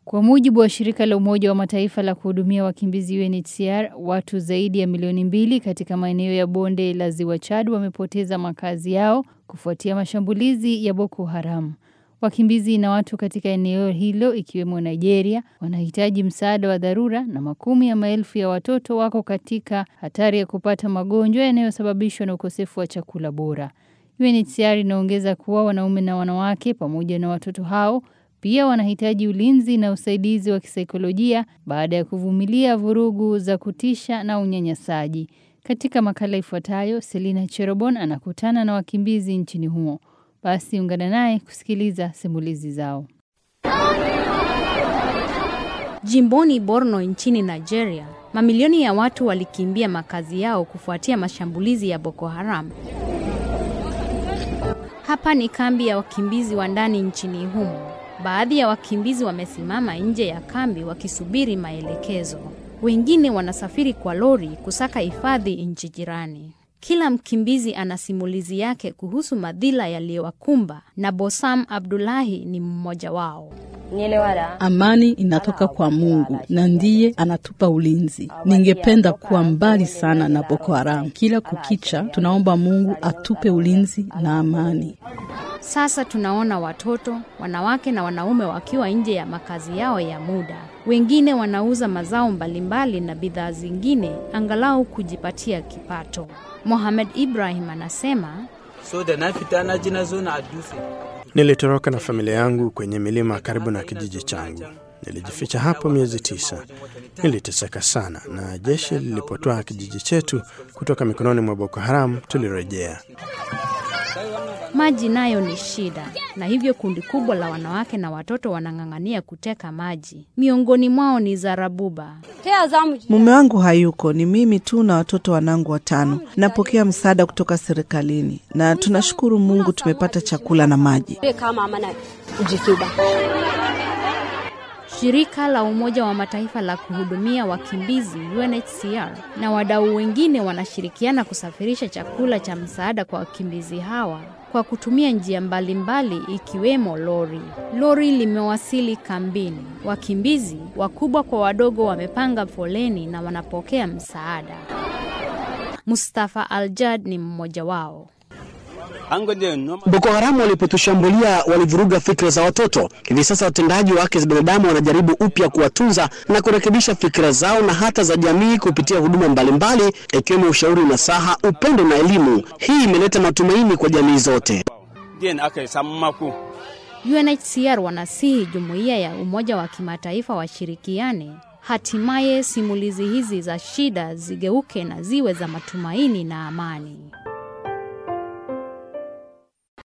Kwa mujibu wa shirika la Umoja wa Mataifa la kuhudumia wakimbizi UNHCR, watu zaidi ya milioni mbili katika maeneo ya bonde la Ziwa Chad wamepoteza makazi yao kufuatia mashambulizi ya Boko Haram. Wakimbizi na watu katika eneo hilo ikiwemo Nigeria wanahitaji msaada wa dharura na makumi ya maelfu ya watoto wako katika hatari ya kupata magonjwa yanayosababishwa na ukosefu wa chakula bora. UNHCR inaongeza kuwa wanaume na wanawake pamoja na watoto hao pia wanahitaji ulinzi na usaidizi wa kisaikolojia baada ya kuvumilia vurugu za kutisha na unyanyasaji. Katika makala ifuatayo, Selina Cherobon anakutana na wakimbizi nchini humo. Basi ungana naye kusikiliza simulizi zao. Jimboni Borno nchini Nigeria, mamilioni ya watu walikimbia makazi yao kufuatia mashambulizi ya Boko Haram. Hapa ni kambi ya wakimbizi wa ndani nchini humo. Baadhi ya wakimbizi wamesimama nje ya kambi wakisubiri maelekezo. Wengine wanasafiri kwa lori kusaka hifadhi nchi jirani. Kila mkimbizi ana simulizi yake kuhusu madhila yaliyowakumba na Bosam Abdullahi ni mmoja wao. Amani inatoka kwa Mungu na ndiye anatupa ulinzi. Ningependa kuwa mbali sana na Boko Haram. Kila kukicha tunaomba Mungu atupe ulinzi na amani. Sasa tunaona watoto, wanawake na wanaume wakiwa nje ya makazi yao ya muda. Wengine wanauza mazao mbalimbali na bidhaa zingine angalau kujipatia kipato. Mohamed Ibrahim anasema so da na fita na ji na zo na adufe Nilitoroka na familia yangu kwenye milima karibu na kijiji changu. Nilijificha hapo miezi tisa. Niliteseka sana, na jeshi lilipotoa kijiji chetu kutoka mikononi mwa Boko Haram, tulirejea. maji nayo ni shida, na hivyo kundi kubwa la wanawake na watoto wanang'ang'ania kuteka maji. Miongoni mwao ni Zarabuba. Mume wangu hayuko, ni mimi tu na watoto wanangu watano. Napokea msaada kutoka serikalini na tunashukuru Mungu tumepata chakula na maji. Shirika la Umoja wa Mataifa la kuhudumia wakimbizi UNHCR na wadau wengine wanashirikiana kusafirisha chakula cha msaada kwa wakimbizi hawa kwa kutumia njia mbalimbali ikiwemo lori. Lori limewasili kambini. Wakimbizi wakubwa kwa wadogo wamepanga foleni na wanapokea msaada. Mustafa Aljad ni mmoja wao. Boko Haramu walipotushambulia walivuruga fikra za watoto. Hivi sasa watendaji wa haki za binadamu wanajaribu upya kuwatunza na kurekebisha fikra zao na hata za jamii kupitia huduma mbalimbali ikiwemo ushauri, nasaha, upendo na elimu. Hii imeleta matumaini kwa jamii zote. UNHCR wanasihi jumuiya ya Umoja wa Kimataifa washirikiane, hatimaye simulizi hizi za shida zigeuke na ziwe za matumaini na amani.